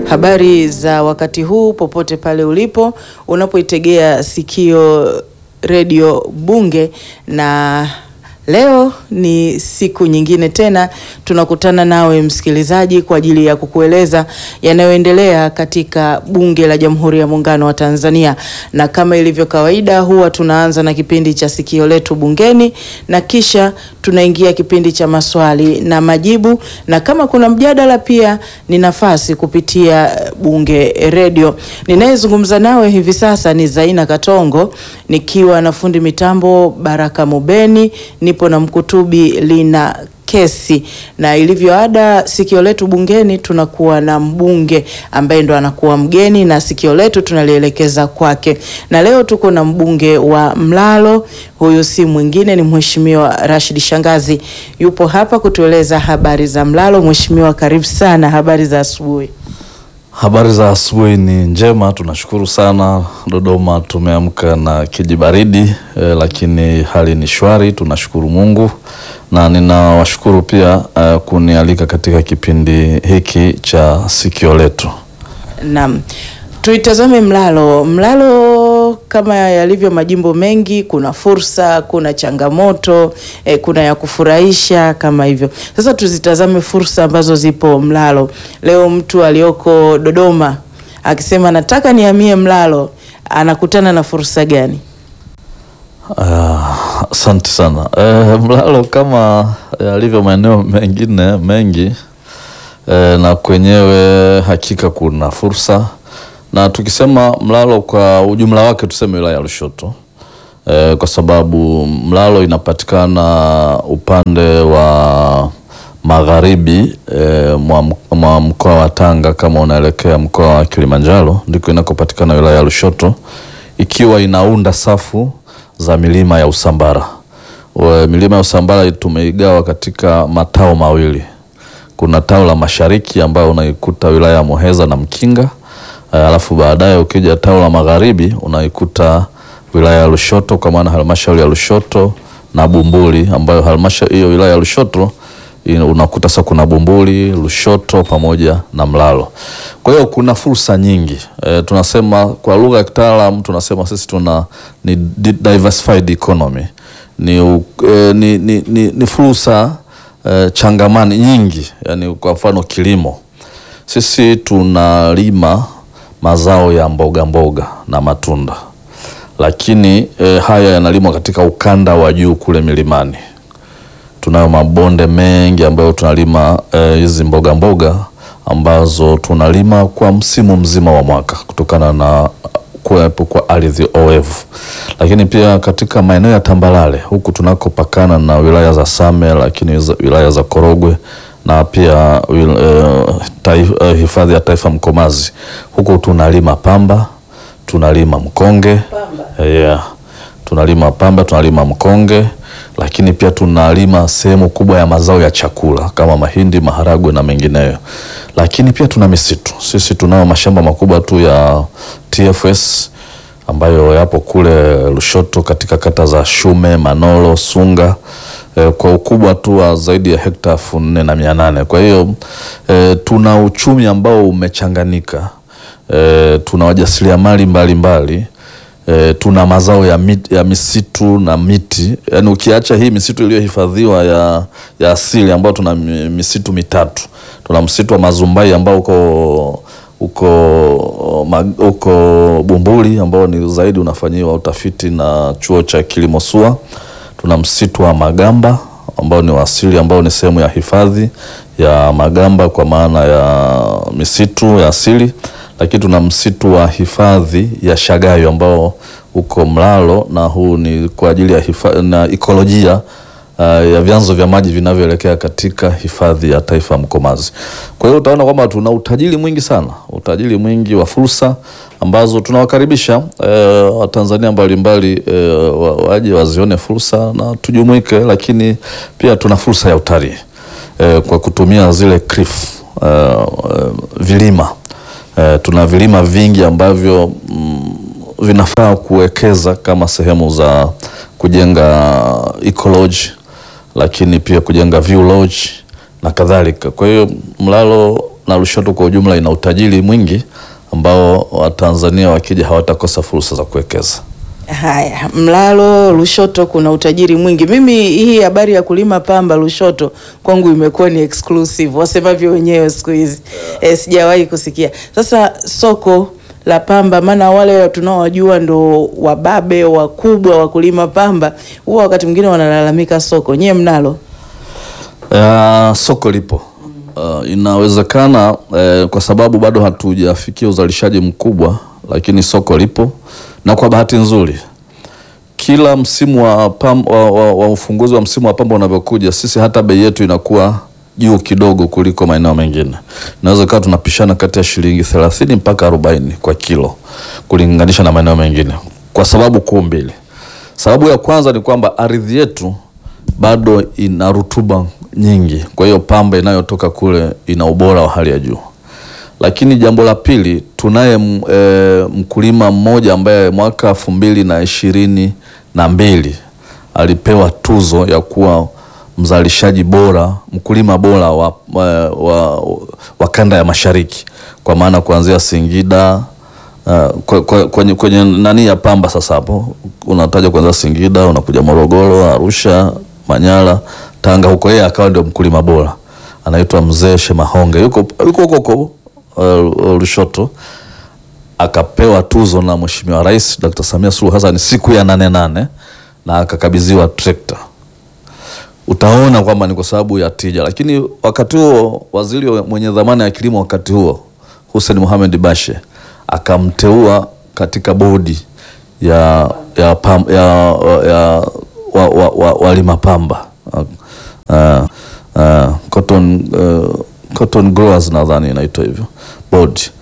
Habari za wakati huu popote pale ulipo unapoitegea sikio redio Bunge, na leo ni siku nyingine tena tunakutana nawe msikilizaji, kwa ajili ya kukueleza yanayoendelea katika Bunge la Jamhuri ya Muungano wa Tanzania. Na kama ilivyo kawaida, huwa tunaanza na kipindi cha sikio letu bungeni na kisha tunaingia kipindi cha maswali na majibu, na kama kuna mjadala pia ni nafasi kupitia Bunge Redio. Ninayezungumza nawe hivi sasa ni Zaina Katongo nikiwa na fundi mitambo Baraka Mubeni, nipo na mkutubi Lina Kesi, na ilivyo ada, sikio letu bungeni tunakuwa na mbunge ambaye ndo anakuwa mgeni na sikio letu tunalielekeza kwake, na leo tuko na mbunge wa Mlalo. Huyu si mwingine ni Mheshimiwa Rashid Shangazi, yupo hapa kutueleza habari za Mlalo. Mheshimiwa, karibu sana. Habari za asubuhi. Habari za asubuhi ni njema, tunashukuru sana. Dodoma tumeamka na kijibaridi eh, lakini hali ni shwari, tunashukuru Mungu na ninawashukuru pia eh, kunialika katika kipindi hiki cha sikio letu. Naam, tuitazame Mlalo. Mlalo kama yalivyo majimbo mengi, kuna fursa, kuna changamoto eh, kuna ya kufurahisha kama hivyo. Sasa tuzitazame fursa ambazo zipo Mlalo. Leo mtu aliyoko Dodoma akisema nataka nihamie Mlalo, anakutana na fursa gani? Asante uh, sana uh, Mlalo kama yalivyo maeneo mengine mengi uh, na kwenyewe hakika kuna fursa na tukisema Mlalo kwa ujumla wake tuseme wilaya ya Lushoto e, kwa sababu Mlalo inapatikana upande wa magharibi e, mwa mkoa wa Tanga. Kama unaelekea mkoa wa Kilimanjaro ndiko inakopatikana wilaya ya Lushoto, ikiwa inaunda safu za milima ya Usambara. We, milima ya Usambara tumeigawa katika matao mawili. Kuna tao la mashariki ambayo unaikuta wilaya ya Muheza na Mkinga alafu baadaye ukija tao la magharibi unaikuta wilaya ya Lushoto kwa maana halmashauri ya Lushoto na Bumbuli, ambayo halmashauri hiyo wilaya ya Lushoto unakuta sasa kuna Bumbuli, Lushoto pamoja na Mlalo. Kwa hiyo kuna fursa nyingi e, tunasema kwa lugha ya kitaalam tunasema sisi tuna ni diversified economy ni, e, ni, ni, ni, ni fursa e, changamani nyingi, yani kwa mfano kilimo, sisi tunalima mazao ya mboga mboga na matunda, lakini e, haya yanalimwa katika ukanda wa juu kule milimani. Tunayo mabonde mengi ambayo tunalima hizi e, mboga mboga ambazo tunalima kwa msimu mzima wa mwaka kutokana na kuwepo kwa ardhi oevu, lakini pia katika maeneo ya tambalale huku tunakopakana na wilaya za Same, lakini wilaya za Korogwe na pia uh, hifadhi ya taifa Mkomazi huku tunalima pamba, tunalima mkonge pamba. Yeah. Tunalima pamba, tunalima mkonge, lakini pia tunalima sehemu kubwa ya mazao ya chakula kama mahindi, maharagwe na mengineyo, lakini pia tuna misitu. Sisi tunao mashamba makubwa tu ya TFS ambayo yapo kule Lushoto katika kata za Shume, Manolo, Sunga kwa ukubwa tu wa zaidi ya hekta elfu nne na mia nane. Kwa hiyo e, tuna uchumi ambao umechanganika e, tuna wajasiriamali mbalimbali e, tuna mazao ya, mit, ya misitu na miti, yaani ukiacha hii misitu iliyohifadhiwa ya, ya asili ambayo tuna misitu mitatu. Tuna msitu wa Mazumbai ambao uko uko uko Bumbuli ambao ni zaidi unafanyiwa utafiti na chuo cha kilimo SUA tuna msitu wa Magamba ambao ni wasili ambao ni sehemu ya hifadhi ya Magamba kwa maana ya misitu ya asili, lakini tuna msitu wa hifadhi ya Shagayo ambao uko Mlalo na huu ni kwa ajili ya hifadhi na ekolojia uh, ya vyanzo vya maji vinavyoelekea katika hifadhi ya taifa Mkomazi. Kwa hiyo utaona kwamba tuna utajiri mwingi sana, utajiri mwingi wa fursa ambazo tunawakaribisha eh, Watanzania mbalimbali eh, waje wazione fursa na tujumuike, lakini pia tuna fursa ya utalii eh, kwa kutumia zile cliff eh, vilima eh, tuna vilima vingi ambavyo mm, vinafaa kuwekeza kama sehemu za kujenga eco lakini pia kujenga view lodge na kadhalika. Kwa hiyo Mlalo na Lushoto kwa ujumla ina utajiri mwingi ambao Watanzania wakija hawatakosa fursa za kuwekeza. Haya, Mlalo Lushoto kuna utajiri mwingi. Mimi hii habari ya kulima pamba Lushoto kwangu imekuwa ni exclusive, wasemavyo wenyewe siku hizi eh, sijawahi kusikia. Sasa soko la pamba, maana wale tunaowajua ndo wababe wakubwa wa kulima pamba, huwa wakati mwingine wanalalamika soko. Nyie mnalo? Uh, soko lipo. Uh, inawezekana uh, kwa sababu bado hatujafikia uzalishaji mkubwa, lakini soko lipo, na kwa bahati nzuri kila msimu wa, pam, wa, wa, wa ufunguzi wa msimu wa pamba unavyokuja, sisi hata bei yetu inakuwa juu kidogo kuliko maeneo mengine. Inaweza kawa tunapishana kati ya shilingi thelathini mpaka arobaini kwa kilo kulinganisha na maeneo mengine, kwa sababu kuu mbili. Sababu ya kwanza ni kwamba ardhi yetu bado ina rutuba nyingi, kwa hiyo pamba inayotoka kule ina ubora wa hali ya juu. Lakini jambo la pili, tunaye m- e, mkulima mmoja ambaye mwaka elfu mbili na ishirini na mbili alipewa tuzo ya kuwa mzalishaji bora, mkulima bora wa, wa, wa, wa kanda ya mashariki, kwa maana kuanzia Singida Uh, kwe- kwe- kwenye, kwenye nani ya pamba sasa, hapo unataja kwanza Singida, unakuja Morogoro, Arusha, Manyara, Tanga, huko yeye akawa ndio mkulima bora, anaitwa Mzee Shemahonge, yuko yuko huko huko uh, Lushoto, akapewa tuzo na Mheshimiwa Rais Dr. Samia Suluhu Hassan siku ya nane nane na akakabidhiwa trekta utaona kwamba ni kwa sababu ya tija. Lakini wakati huo waziri wa- mwenye dhamana ya kilimo wakati huo Hussein Mohamed Bashe akamteua katika bodi ya ya, pam, ya, ya wa, wa, wa, walima pamba uh, uh, cotton, uh, cotton growers nadhani inaitwa hivyo bodi